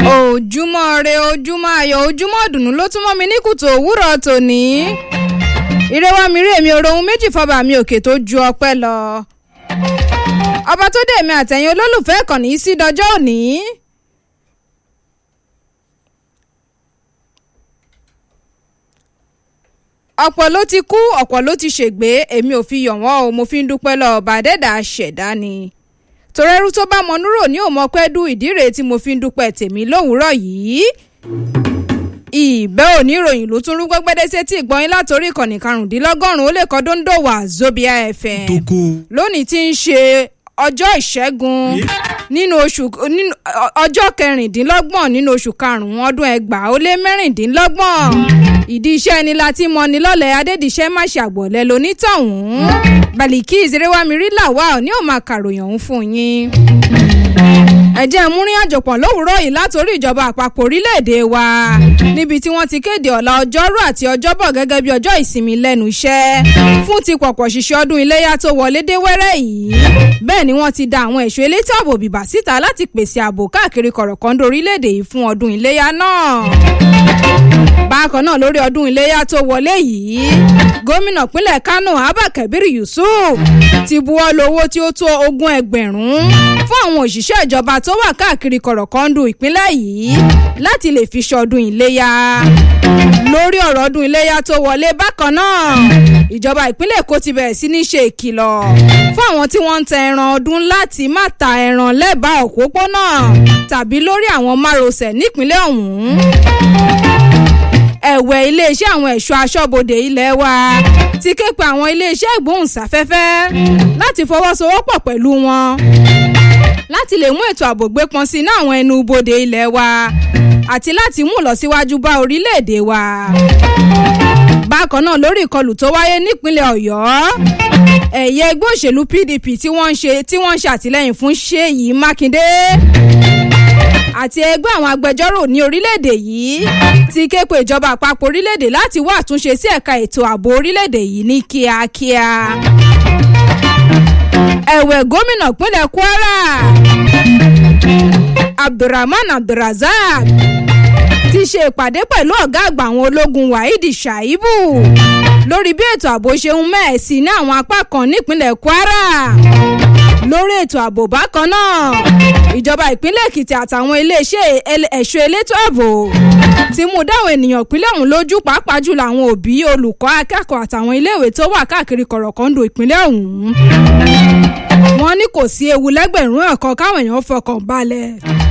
ojúmọ́ re ojúmọ́ ayọ̀ ojúmọ́ ìdùnnú ló tún mọ́ mi ní kùtù òwúrọ̀ tòní. ìrẹwà mi rí èmi òrohun méjì fọba mi òkè tó ju ọpẹ́ lọ. ọba tó dé èmi àtẹ̀yìn olólùfẹ́ ìkànnì sí dọjọ́ òní. ọ̀pọ̀ ló ti kú ọ̀pọ̀ ló ti ṣègbé èmi ò fi yọ̀ wọ́n o mo fi ń dúpẹ́ lọ ọba àdẹ́dà ṣẹ̀dá ni torẹ́rú tó bá mọnúrò ní òmọpẹ́ dú ìdíre tí mo fi ń dúpẹ́ tèmi lówùúrọ̀ yìí. ìbẹ́ òní ìròyìn ló tún rú gbẹ́gbẹ́dẹ́ sétí ìgbọ́yìn látòrí ìkànnì karùndínlọ́gọ́rùn-ún ó lè kọ́ dóńdó wà Zobia FM lónìí tí ń ṣe ọjọ́ ìṣẹ́gun nínú oṣù nínú ọjọ́ kẹrìndínlọ́gbọ̀n nínú oṣù karùn-ún ọdún ẹgbàá ó lé mẹ́rìndínlọ́gbọ̀n ìdí iṣẹ́ ni láti mọ ni lọ́lẹ̀ adédìṣẹ́ má ṣàgbọ̀lẹ̀ lonítọ̀hún Baliki ìzerewamiri làwa ní ò máa kàròyìn ọ̀hún fún yín ẹ̀jẹ̀ múrin àjọpọ̀ lówùúrọ̀ yìí látòrí ìjọba àpapọ̀ orílẹ̀-èdè wa níbi tí wọ́n ti kéde ọ̀la ọjọ́rú àti ọjọ́bọ̀ gẹ́gẹ́ bí ọjọ́ ìsinmi lẹ́nu iṣẹ́ fún ti pọ̀pọ̀ ṣiṣẹ́ ọdún iléyà tó wọlé dé wẹ́rẹ́ yìí bẹ́ẹ̀ ni wọ́n ti da àwọn ẹ̀ṣọ́ elétò ààbò bìbà síta láti pèsè ààbò káàkiri kọ̀rọ̀kọ́ndó orílẹ̀-èdè yìí fún ọdún iléyà náà bákan náà lórí ọdún iléyà tó wọlé yìí gómìnà pínlẹ̀ Kánò Abba Kabir Yusuf ti buwọ́ lu owó tí ó tó ogún ẹgbẹ̀rún fún àwọn òṣìṣẹ́ ìjọba tó wà káàkiri kọ̀rọ̀kọ́ndù ìpínlẹ̀ yìí láti lè fi ṣọdún iléyà lórí ọ̀rọ̀ ọdún iléyà tó wọlé bákan náà ìjọba ìpínlẹ̀ Èkó ti bẹ̀rẹ̀ sí ní ṣe ìkìlọ̀ fún àwọn tí wọ́n ń ta ẹran ọdún láti má ta ẹran lẹ́bàá òpópónà tàbí lórí àwọn márosẹ̀ nípínlẹ̀ ọ̀hún ẹ̀wẹ̀ iléeṣẹ́ àwọn ẹ̀ṣọ́ aṣọ́bodè ilé wa ti ké pe àwọn iléeṣẹ́ ìgbóhùnsáfẹ́fẹ́ láti fọwọ́sowọ́pọ̀ pẹ̀lú wọn láti lè mú ètò ààbò gbé pọn sí ní àwọn ẹnu bodè ilé wa àti láti mú ìlọsíwájú bá orílẹ̀-èdè wa. bákan náà lórí ìkọlù tó wáyé nípínlẹ̀ ọ̀yọ́ ẹ̀yẹ ẹgbẹ́ òṣèlú PDP tí wọ́n ń ṣe tí wọ́n ń ṣàtìlẹ́yìn fún Ṣèyí Mákindé àti ẹgbẹ́ àwọn agbẹjọ́rò ní orílẹ̀-èdè yìí ti ké pe ìjọba àpapọ̀ orílẹ̀-èdè láti wá àtúnṣe sí ẹ̀ka ètò ààbò orílẹ̀-èdè yìí ní kíákíá. ẹ̀wẹ̀ gómìnà pínlẹ̀ Kwara Abdulrahman Abdulrazak ti ṣe ìpàdé pẹ̀lú ọ̀gá àgbà àwọn ológun Waheed Shaibu lórí bí ètò ààbò ṣe ń mẹ́ẹ̀sì ní àwọn apá kan nípínlẹ̀ Kwara lórí ètò ààbò bákan náà ìjọba ìpínlẹ̀ Èkìtì àtàwọn iléeṣẹ́ ẹ̀ṣọ́ elétò ààbò ti mú dáwọn ènìyàn ìpínlẹ̀ ọ̀hún lójú pàápàá jùlọ àwọn òbí olùkọ́ akẹ́kọ̀ọ́ àtàwọn iléèwé tó wà káàkiri kọ̀rọ̀kọ́ndò ìpínlẹ̀ ọ̀hún wọ́n ní kò sí ewu lẹ́gbẹ̀rún ẹ̀kọ́ káwọn èèyàn fọkàn balẹ̀.